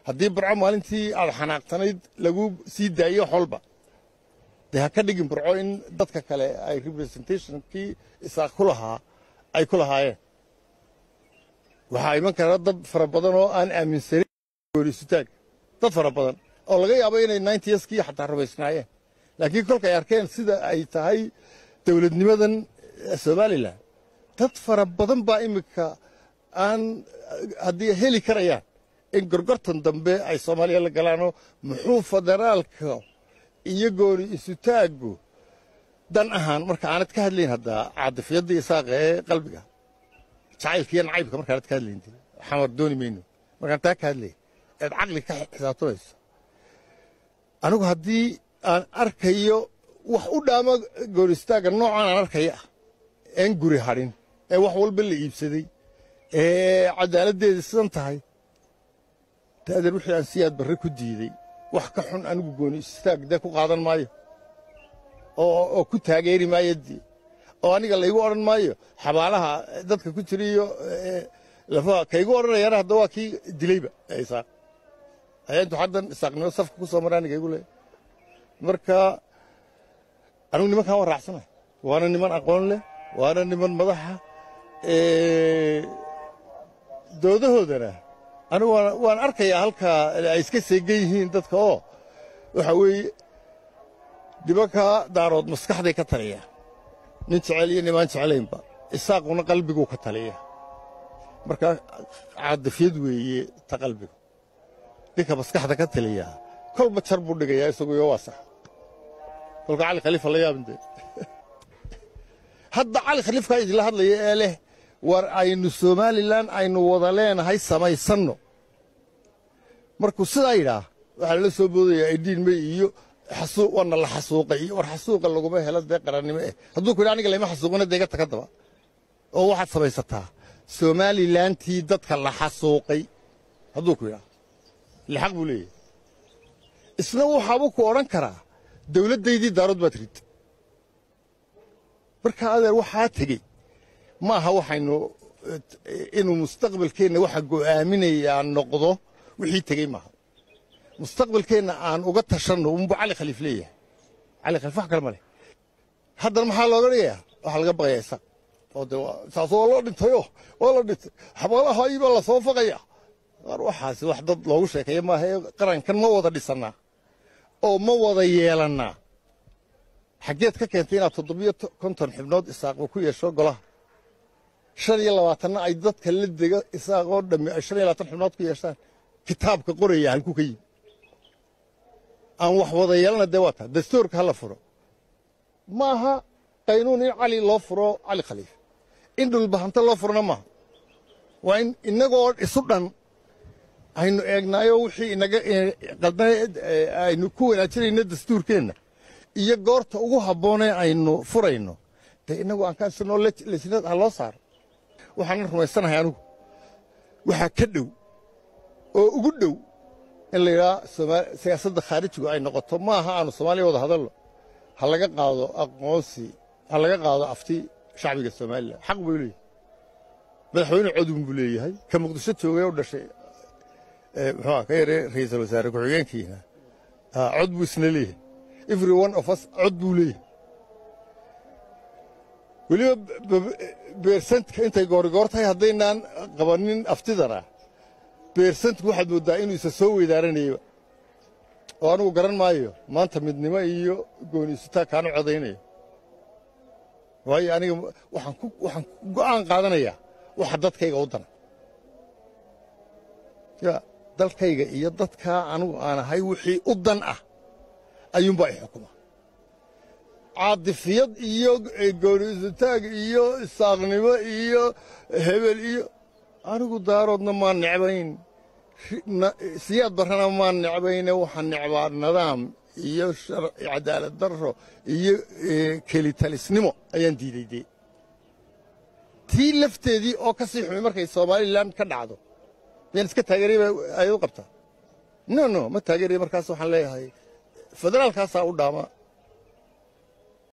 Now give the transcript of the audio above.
haddii burco maalintii aad xanaaqsanayd lagu sii daayo wax walba dee ha ka dhigin burco in dadka kale ay representationkii isaaq ku lahaa ay ku lahaayeen waxaa iman kara dad fara badan oo aan aaminsanin goorisutaag dad fara badan oo laga yaabo inay ninetieskii xataa rumaysnaayeen laakiin kolka ay arkeen sida ay tahay dowladnimadan somalilan dad fara badan baa iminka aan haddii heli karayaan in gorgortan dambe ay soomaaliya la galaanoo muxuu federaalka iyo gooni isutaaggu dan ahaan marka aanad ka hadlayn haddaa caadifyadda isaaqa ee qalbiga jacaylka iyo nacaybka markaanad ka hadlayn xamar dooni mayno markaan taa ka hadlay eed caqli ka xisaabtamayso anigu haddii aan arkayo wax u dhaama goonistaagga noocan aan arkaya ah een guri hadhin ee wax walba la iibsaday ee cadaaladdeeda sidan tahay daadeer wixii aan siyaad barre ku diiday wax ka xun anigu gooni istaag dee ku qaadan maayo oo ku taageeri maayo dee oo aniga laygu odhan maayo xabaalaha dadka ku jira iyo lafaha kaygu odhanayana hadda waa kii dilayba isaaq ayaa intuu haddan isaaqnimo safka ku soo mara aniga igu leeyahay marka anigu nimankaan waan raacsanahay waana niman aqoon leh waana niman madaxa doodahoodana anigu waan arkayaa halkaa ay iska seegan yihiin dadka oo waxa weeye nimankaa daarood maskaxday ka taliya nin jecel iyo nimaan jeclaynba isaaquna qalbiguu ka taliya marka caadifyad weeye ta qalbigu ninka maskaxda ka taliya kolba jar buu dhigayaa isaguyo waa sax kolka cali khaliifa la yaabinte hadda cali khaliifkaa idinla hadlaya ee leh war aynu somalilan aynu wada leenahay samaysanno markuu sidaa yidhaah waxaa lala soo boodayaa idhiin may iyo waana la xasuuqay iyo war xasuuqa laguma helo dee qarannimo eh hadduu ku yidha aniga layma xasuuqina dee iga taka daba oo waxaad samaysataa somalilantii dadka la xasuuqay hadduu ku yidhaah ile xaq buu leeyahay isna waxaabuu ku odhan karaa dawladdaydii daarood baad rid marka adeer waxaa tegey ma aha waxaynu inuu mustaqbalkeenna waxa go'aaminayaa noqdo wixii tegey maaha mustaqbalkeenna aan uga tashanno unbu cali khaliif leeyahay cali khaliif wax kale ma leh haddana maxaa looga dhigayaa waxaa laga baqayaa isaaq oo de saas waa loo dhintayoo waa la dhintay xabaalaha ibaa la soo faqaya qaar waxaasi wax dad loogu sheekeeya maaha ee qarankan ma wada dhisannaa oo ma wada yeelannaa xaggeed ka keentay inaad toddobiyo konton xibnood isaaqba ku yeesho golaha shan iyo labaatanna ay dadka la dega isaaqoo dhammi ay shan iyo labaatan xibnood ku yeeshaan kitaabka qoraya halkuu ka yimi aan wax wada yeelana dee waa taa dastuurka ha la furo ma aha qaynuun in cali loo furo cali khaliif in dhulbahanta loo furona maaha waa in innagoo isu dhan aynu eegnaayo wixii inaga qaldana aynu ku wanaajinayno dastuurkeenna iyo goorta ugu habboonee aynu furayno dee innagu aan kaasnoo lesnad ha loo saaro waxaanan rumaysanahay anigu waxaa ka dhow oo ugu dhow in la yidhaha siyaasadda khaarijigu ay noqoto ma aha aanu soomaaliya wada hadalno ha laga qaado aqoonsi ha laga qaado afti shacbiga somalilan xaq buu leeyahay madaxweyne codun buu leeyahay ka muqdisho joogay u dhashay muxuu ka yaree ra'iisul wasaare ku-xigeenkiina cod buu isna leeyahay every one of us cod buu leeyahay weliba beersantka intay goorigoor tahay haddaynaan qabanin aftidana beersantku waxaad mooddaa inuu isa soo weydaaranayaba oo anigu garan maayo maanta midnimo iyo gooniisutaa kaanu codaynayo waayo aniga waxaan ku go'aan qaadanayaa waxa dadkayga u dana ya dalkayga iyo dadkaa anigu aan ahay wixii u dan ah ayuunbaa i xukuma caadifiyad iyo gooniisutaag iyo isaaqnimo iyo hebel iyo anigu daaroodna maan necbayn siyaad barrana maan necbayne waxaan necbaa nidaam iyo cadaalad darro iyo kelitalisnimo ayaan diiday dee tii lafteedii oo ka sii xumay markay somalilan ka dhacdo miyaan iska taageeraya ay u qabtaa no no ma taageeraya markaas waxaan leeyahay federaalkaasaa u dhaama